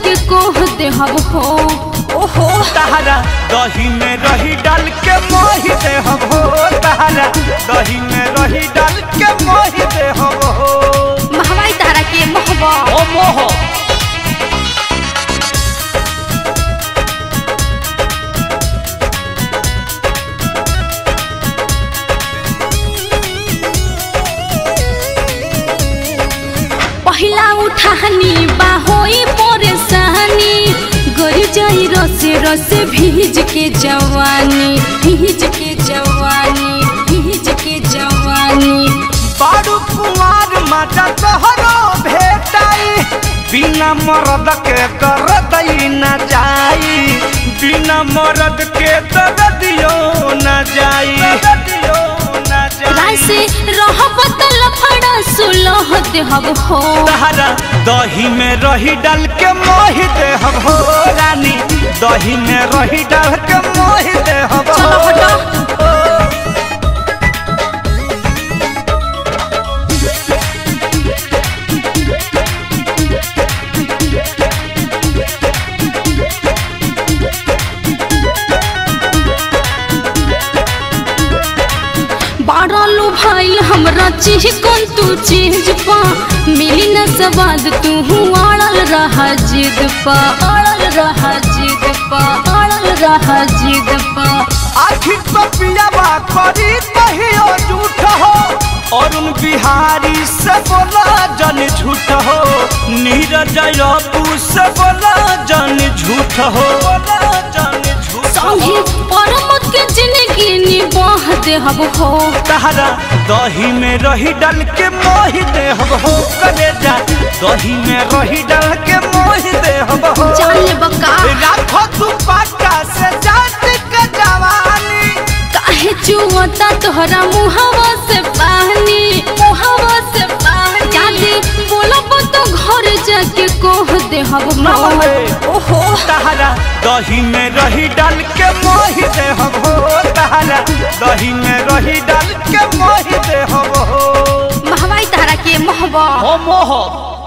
जाके कोह दे हम हो ओहो तहरा दही में रही डाल के मोहि दे हम हो तहरा दही में रही डाल के मोहि दे हम हो महवाई तारा के मोहबा ओ मोह पहिला उठानी बाहोई परेशानी गरी जाई रसे रसे भीज के जवानी भीज के जवानी भीज के जवानी बारू कुमार माता तोहरो भेटाई बिना मरद के दर्द न जाई बिना मरद के दर्दियो न जाई दर्दियो न राय जाई से रहब त लफड़ा सुलह दे हम हो तहरा दही में रही डाल के मोहि दे हम हो रानी दही में रही डाल के मोहि दे हम हो चलो हटो। बारलू भाई हमरा चीज कौन तू चीज पा मिली न सवाद तू अड़ल रहा जिद पा अड़ल रहा जिद पा अड़ल रहा जिद पा आखिर तो पियावा करी कहियो झूठ हो अरुण बिहारी से बोला जन झूठ हो नीरज अपू से बोला जन झूठ हो बोला जन झूठ संगे हो परमत के जिंदगी निबाह दे हम हो तहरा दही में रही डाल के मोहि दे हम हो कलेजा दही में रही डाल के मोहि दे हम हो जान ले बका राखो तू पाटा से जात के जवानी काहे चुवता तोहरा मुहवा से पानी मुहवा से पानी जाके बोलब तो घर जाके कोह दे हम ना हो बे। ओहो तहरा दही में रही डाल के मोहि दे हम हो तहरा दही में रही डाल के मोहि दे हम हो महवाई तारा के मोहबा हो मोह